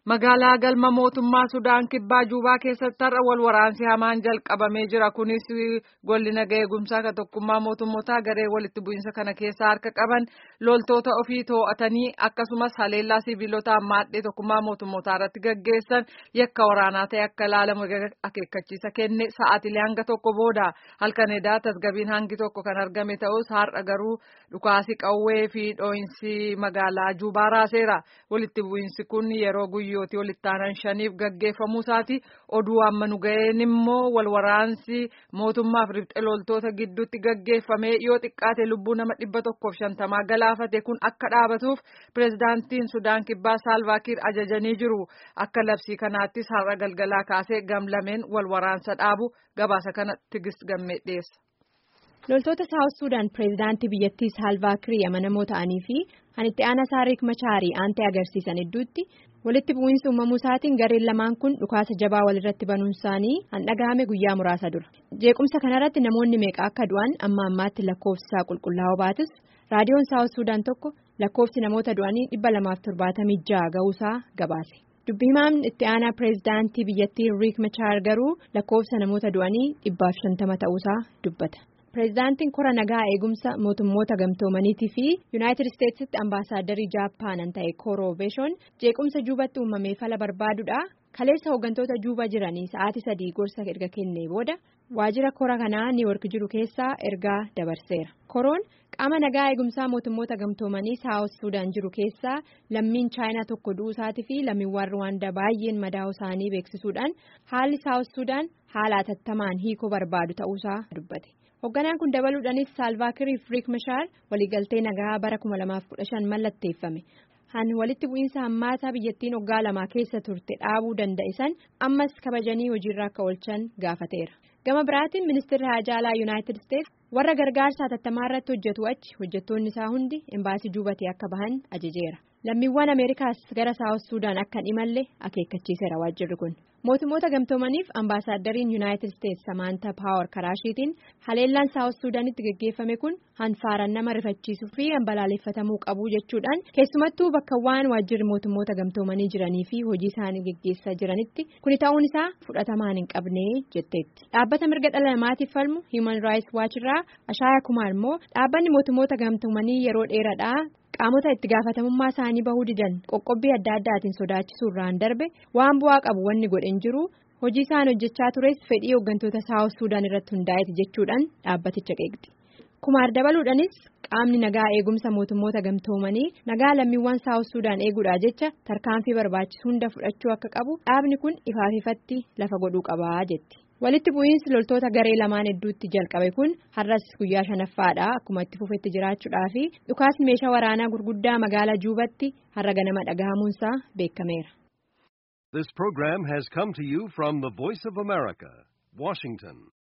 Magaalaa galma mootummaa Sudaan kibbaa Juubaa keessatti har'a wal waraansi hamaan jalqabamee jira. Kunis golli nagaa eegumsaa kan tokkummaa mootummootaa garee walitti bu'iinsa kana keessaa harka qaban loltoota ofii to'atanii akkasumas haleellaa sibiilota ammaadhee tokkummaa mootummootaa irratti gaggeessan yakka waraanaa ta'e akka ilaalamu akeekkachiisa kenne sa'aatilee hanga tokko booda halkan edaa tasgabiin hangi tokko kan argame ta'us har'a garuu dhukaasi qawwee fi dhoo'insi magaalaa Juubaa raaseera. Walitti bu'iinsi kun yeroo guyyooti walitti aanan shaniif gaggeeffamuu isaati. Oduu amma nu ga'een immoo wal waraansi mootummaaf riphxe loltoota gidduutti gaggeeffamee yoo xiqqaate lubbuu nama dhibba tokkoof shantamaa galaafate kun akka dhaabatuuf pireezidaantiin Sudaan kibbaa Saalvaakiir ajajanii jiru. Akka labsii kanaattis har'a galgalaa kaasee gamlameen wal waraansa dhaabu gabaasa kana tigist gammee dhiyeessa. loltoota saawus suudaan pireezidaantii biyyattii saalvaakirii amanamoo ta'anii fi kan itti aanaa saariik machaarii aantee agarsiisan hedduutti walitti bu'iinsa uumamuu isaatiin gareen lamaan kun dhukaasa jabaa walirratti banuun isaanii han dhagahame guyyaa muraasa dura jeequmsa kanarratti namoonni meeqa akka du'an amma ammaatti lakkoofsi isaa qulqullaa'oo baatus raadiyoon saawus suudaan tokko lakkoofsi namoota du'anii dhibba lamaaf torbaatamii ja'a ga'uusaa gabaase. dubbi himaan itti aanaa pireezidaantii biyyattii riik machaar garuu lakkoofsa namoota du'anii dhibbaaf shantama ta'uusaa dubbata. pireezidaantiin kora nagaa eegumsa mootummoota gamtoomaniitii fi yuunaayitid isteetsitti ambaasaadarrii jaappaanan ta'e kooroobeeshoon jeequmsa juubatti uumamee fala barbaaduudha kaleessa hooggantoota juuba jiranii sa'aatii sadii gorsa erga kennee booda waajjira kora kanaa niiwork jiru keessaa ergaa dabarseera koroon qaama nagaa eegumsaa mootummoota gamtoomanii saawus suudaan jiru keessaa lammiin chaayinaa tokko du'uusaatii fi lammiiwwan ruwaandaa baay'een madaa'uu isaanii beeksisuudhaan haalli saawus suudaan haala atattamaan hiikoo barbaadu ta'uusaa dubbate. hoogganaan kun dabaluudhaanis saalvaakirii fi riik mashaar waliigaltee nagaa bara 2015 mallatteeffame han walitti bu'iinsa hammaataa biyyattiin waggaa lamaa keessa turte dhaabuu danda'e san ammas kabajanii hojiirra akka oolchan gaafateera gama biraatiin ministeerri haajaalaa yuunaayitid isteetsi warra gargaarsa hatattamaa irratti hojjetu achi hojjettoonni isaa hundi embaasii juubatee akka bahan ajajeera lammiiwwan ameerikaas gara saawus suudaan akka hin imalle akeekkachiiseera waajjirri kun. mootummoota gamtoomaniif ambaasaaddariin yuunaayitid isteetsi samaanta paawar karaashiitiin haleellaan saawus suudaanitti gaggeeffame kun hanfaaraan nama rifachiisuu fi hanbalaaleffatamuu qabu jechuudhaan keessumattuu bakka waan waajjirri mootummoota gamtoomanii jiranii fi hojii isaanii gaggeessaa jiranitti kuni ta'uun isaa fudhatamaan hin qabne jetteetti dhaabbata mirga dhala namaatiif falmu hiiman raayis waachirraa ashaayaa kumaar immoo dhaabbanni mootummoota gamtoomanii yeroo dheeraadhaa. qaamota itti gaafatamummaa isaanii bahuu didan qoqqobbii adda addaatiin sodaachisuu irraan darbe waan bu'aa qabu wanni godhen jiru hojii isaan hojjechaa tures fedhii hooggantoota saawus suudaan irratti hundaa'eeti jechuudhaan dhaabbaticha qeeqxi kumaar dabaluudhaanis qaamni nagaa eegumsa mootummoota gamtoomanii nagaa lammiiwwan saawus suudaan eeguudhaa jecha tarkaanfii barbaachisu hunda fudhachuu akka qabu dhaabni kun ifaaf ifatti lafa godhuu qabaa jetti. walitti bu'iinsi loltoota garee lamaan hedduutti jalqabe kun har'as guyyaa shanaffaadha akkuma itti fufetti jiraachuudhaa fi dhukaasni meeshaa waraanaa gurguddaa magaalaa juubatti har'a ganama dhagahamuunsaa beekameera. This program has come to you from the Voice of America, Washington.